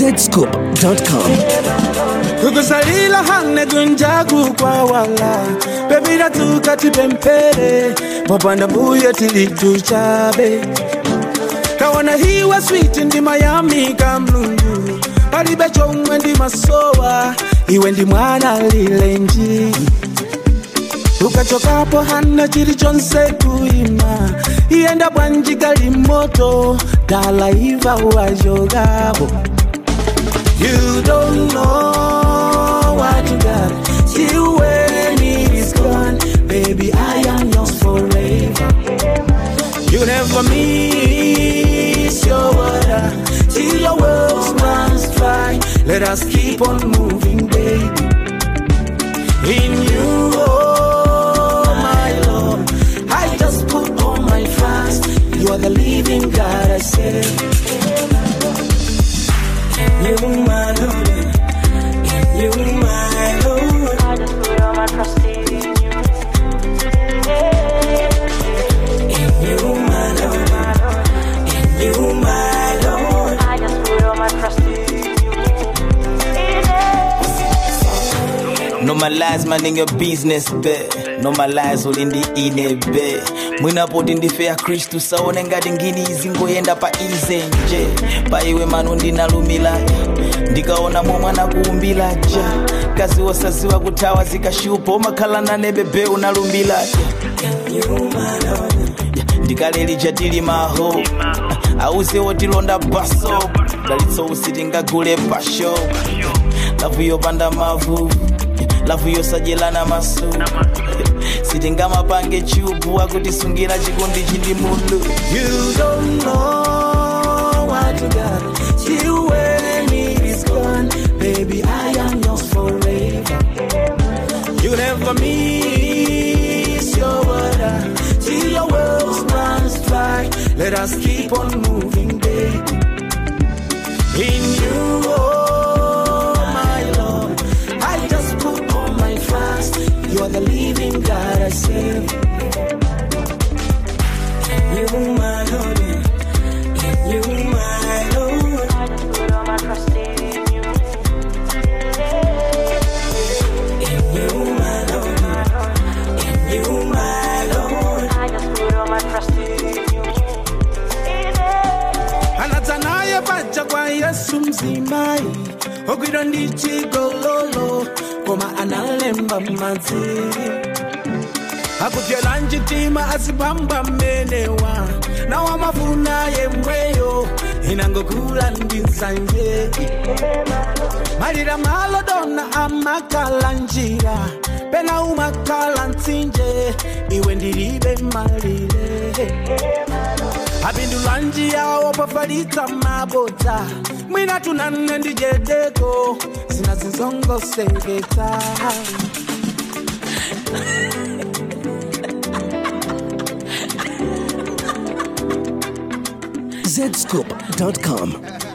zscoop.com. kukusalila hane kunjaku kwa wala pepita tukati pempere popanda mbuye tilitu chabe kawana hiwa switi ndi mayami ka mlungu palibe chomwe ndi masowa iwe ndi mwana lilenji ukachokapo hana chilichonse kuima iyenda bwanji gali moto dalaiva wajogapo You don't know what you got till when it is gone. Baby, I am yours forever. You never miss your water till your world runs dry. Let us keep on moving, baby. In you, oh my Lord, I just put all my trust. You are the living God, I say. You my Lord, you my Lord. I just put all my trust in you. You my Lord, you my Lord. I just put all my trust in you. normalize maninga business be normalize ulindi ine be mwinapoti ndife ya khristu saone ngati ngini izi ngoyenda pa ize nje pa iwe manu ndinalumila ndikaona momwe anakuumbila ja kazi wosaziwa kuthawa zikashupa umakhala nane bebe unalumbila ndikaleli chatili maho auze wotilonda baso dalitso usitingagule pasho lavu yopanda mavu lavu yosajelana maso sitingamapange chubu akutisungira chikondi chindi mulu You don't know what you got till when it is gone. Baby, I am yours forever. You never miss your water till your world runs dry. Let us keep on moving, baby. In you, oh my Lord, I just put all my trust. You are the living God I serve. You my Lord, you my Lord. I just put all my trust in you. You my Lord, you my Lord. I just put all my trust in you. anadza naye paja kwa yesu mzimai ogwidwa ndi chigololo koma analemba madziri akupyela mchitima azipamba mmenewa nawa mafuna yemweyo inangokula ndi nsanje malira malodona amakala njira pena umakala mtsinje iwe ndilibe malire apindula njiyawo pafalitsa mabodza mwina tunanne ndijedeko zina zinzongoseketsa zscoop.com.